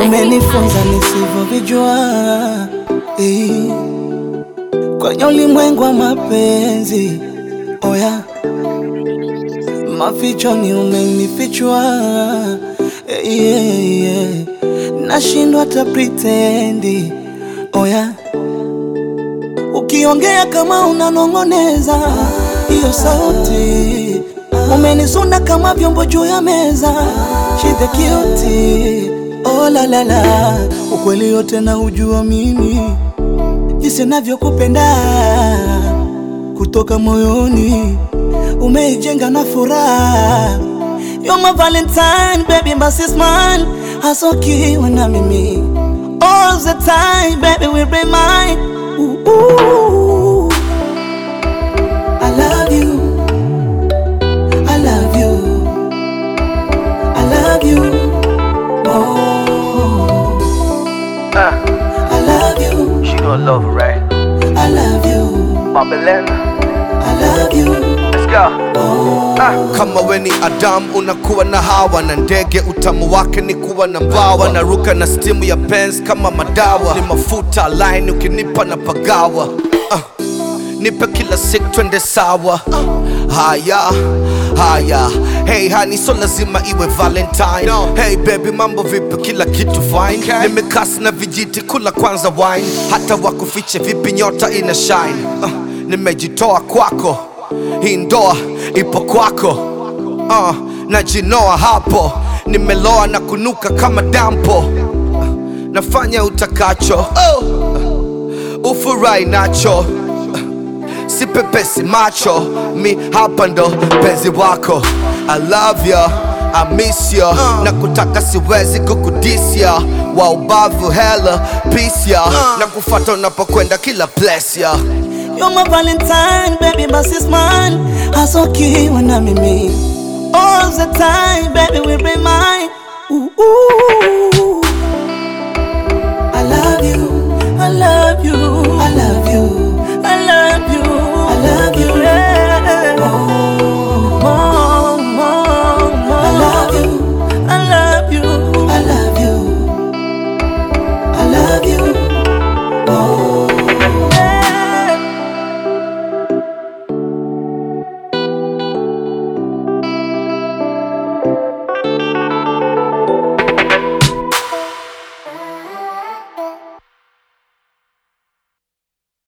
umenifunza nisivyovijua eh, kwenye ulimwengu wa mapenzi oya mafichoni umenifichua eh, yeah, yeah. nashindwa hata pretendi oya ukiongea kama unanong'oneza hiyo sauti umenisunda kama vyombo juu ya meza shidhe kioti oh, la, la, la. ukweli yote na ujua mimi jinsi navyokupenda kutoka moyoni umeijenga na furaha You're my valentine baby my sis man hasokiwa na mimi all the time baby we be mine ooh, ooh. I love you I love you I love you oh I love you She don't love her, right? I love you Babylon, I love you let's go. kama we ni Adam unakuwa na hawa na ndege, utamu wake ni kuwa na mbawa, naruka na stimu ya Benz kama madawa, ni mafuta line ukinipa na pagawa uh, nipe kila siku twende sawa haya haya hey hani so lazima iwe valentine hey baby mambo vipi kila kitu fine nimekasi na vijiti kula kwanza wine hata wakufiche vipi nyota ina shine uh, nimejitoa kwako hii ndoa ipo kwako uh, najinoa hapo nimeloa na kunuka kama dampo uh, nafanya utakacho oh, uh, ufurahi nacho sipepesi macho mi hapa ndo penzi wako I love ya I miss ya na kutaka siwezi kukudisia wa ubavu hella peace ya na kufata unapokwenda kila place ya You're my valentine baby my sis man hasokiwa na mimi all the time baby we be mine ooh, ooh. I love you I love you